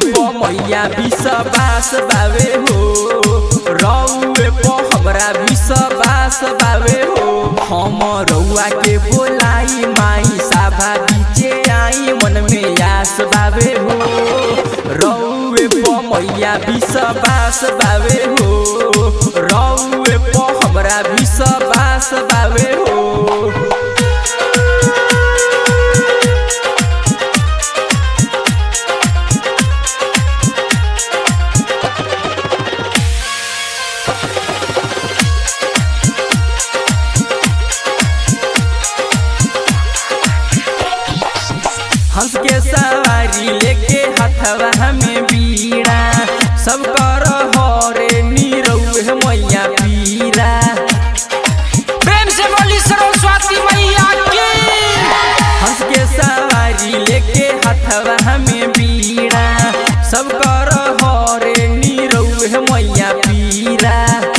प मैया विश्वास बावे हो रौए प हमरा विश्वास बावे हो हम रउआ के बोलाई माई साभा बीचे आई मन में आस बावे हो रौए प मैया विश्वास बावे हो रौए प हमरा विश्वास बावे हो हंस के सवारी लेके हथवा हमें बीड़ा सब कर हरे नीरौए मैया पीरा प्रेम से बोली सरस्वती मैया की हंस के सवारी लेके हथवा हमें बीड़ा सब कर हरे नीरौए मैया पीरा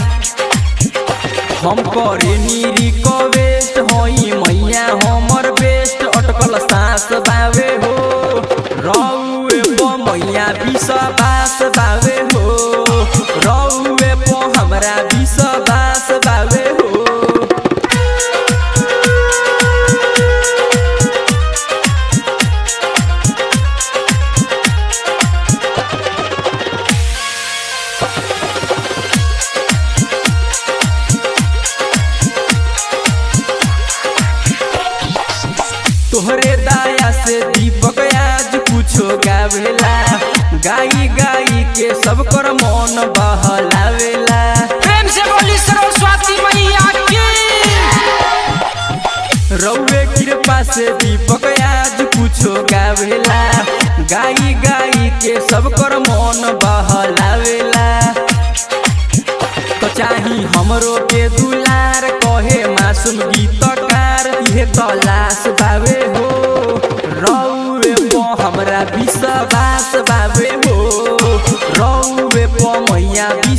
हम करे नीरी को वेस्ट होई मैया हमर बेस्ट अटकल सांस बावे हो रौए पो मैया विश्वास बावे हो रौए पो हमरा विश्वास बावे हो तोहरे दाया से दीपक आज कुछो गावेला गाई गाई के सब कर मन बहलावेला प्रेम से बोली सरस्वती मैया की रौवे कृपा से दीपक आज कुछो गावेला गाई गाई के सब कर मन बहलावेला तो चाही हमरो के दुलार कहे मासूम गीतकार इहे तलाश बावे हो रौवे पो हमरा विश्वास बावे हो रौवे पो मैया